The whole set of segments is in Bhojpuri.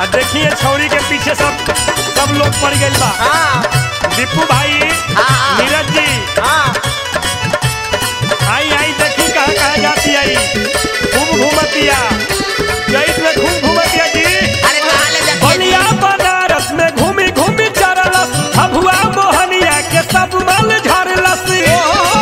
देखिए छौरी के पीछे सब सब लोग पड़ गइल बा हाँ दीपू भाई हाँ। नीरज जी हाँ आई आई देखी कहाँ कहाँ जाती आई खूब घूमतिया जईत में खूब घूमतिया जी अरे कहाँ ले जाती है बलिया बनारस में घूमी घूमी चरलस हभुआ मोहनिया के सब मल झरलस ए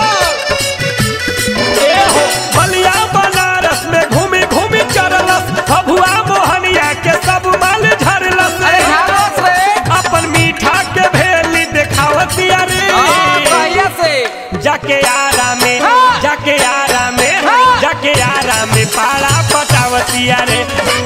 हो बलिया बनारस में घूमी घूमी चरलस हभुआ मोहनिया के सब मल झरलस अरे झारस रे अपन मीठा के भेली देखावतिया रे हाँ, कहिया से जाके आरा में हाँ। जाके आरा में हाँ। जाके आरा में पाड़ा पटावतिया रे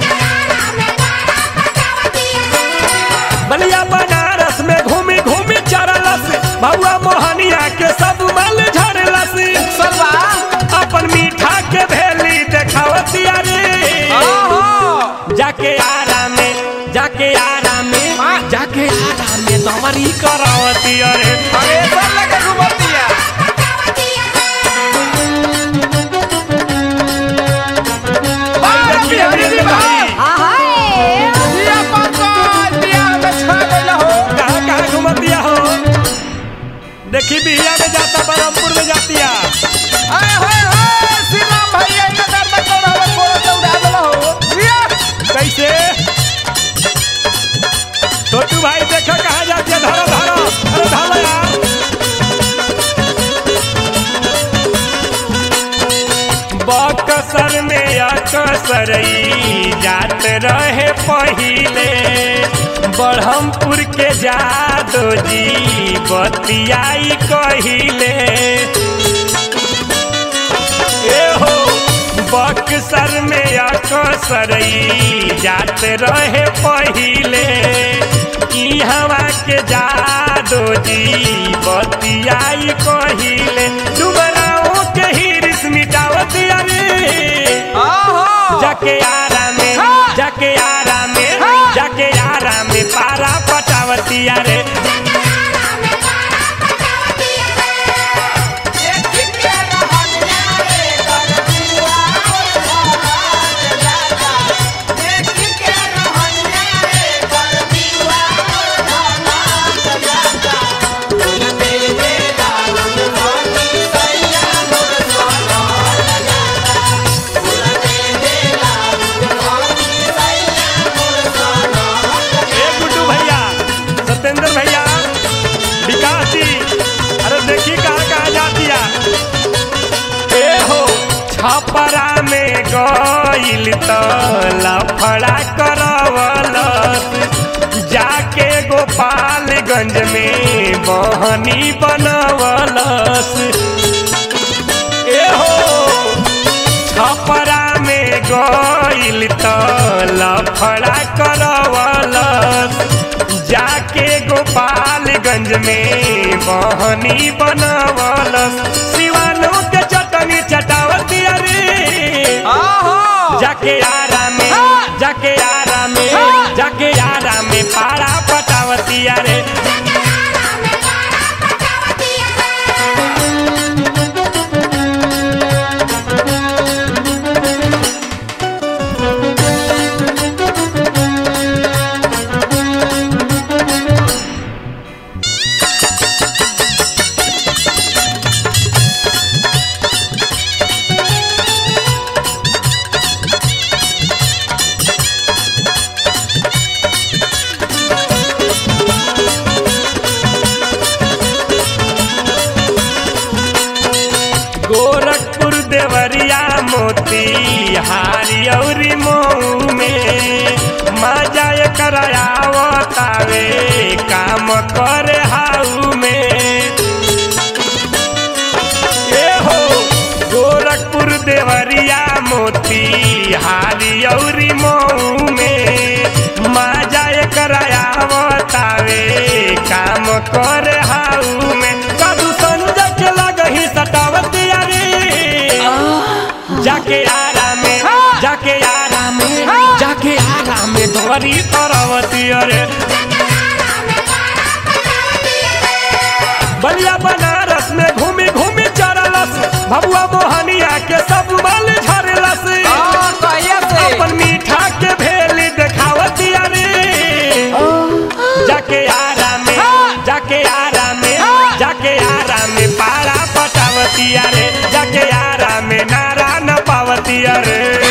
बलिया बनारस में घूमी घूमी चरलस भौआ मोहनिया के सब मल झरलस सलवा अपन मीठा के भेली देखावतिया रे ओहो जाके आरा में जाके आरा में हाँ। जाके आरा में दमरी करावतिया रे अरे सब लगे घुमतिया देखिए, बिहारी देखिए, भाई भाई। बिया पंकज बिया में छा गइल हो कहाँ कहाँ घुमतिया हो देखी बिहिया में जाता बरमपुर में जातिया हाय हाय हाय सीमा भैया नगर में कौन हवा कोड़ा से उड़ा देला हो बिया कैसे छोटू भाई देखो कहाँ जाती है धरो धरो अरे धरो यार बकसर में अकसरई जात रहे पहिले बढ़मपुर के जादो जी बतियाई कहिले ए हो बक्सर में अकसरई जात रहे पहिले ई हवा के जादो जी बतियाई कहिले डुबराओं के हिरिस मिटावत रे ओहो जाके आरा में हाँ। जाके आरा में हाँ। जाके आरा में पारा पटावतिया रे ए गुड्डू भैया सत्येंद्र भैया विकास जी अरे देखी कहाँ कहाँ जातिया ए हो छपरा में गइल तो लफड़ा करवलस जाके गोपालगंज में बहनी बनवलस ए हो छपरा में गइल त लफड़ा करवलस जाके गोपालगंज में बहनी बनवलस सिवानो के चटनी चटावती अरे ओहो जाके आरा में हाँ। जाके आरा में हाँ। जाके आरा में पाड़ा पटावती अरे गोरखपुर देवरिया मोती हारी औरी मऊ में मजा करायावतावे काम करे हाउ में ए हो गोरखपुर देवरिया मोती हारी औरी मऊ में मजा करायावतावे काम करे हाउ में कदू संजय के लगही सटावती अरे जाके आरा में हाँ। जाके आरा में हाँ। जाके आरा में धोरी तरवती अरे बलिया बनारस में घूमी घूमी चरलस भबुआ मोहनिया के सब माल झरलस हाँ, कहिया से अपन मीठा के भेली देखावती अरे पावतिया रे जाके यारा में नारा न पावतिया रे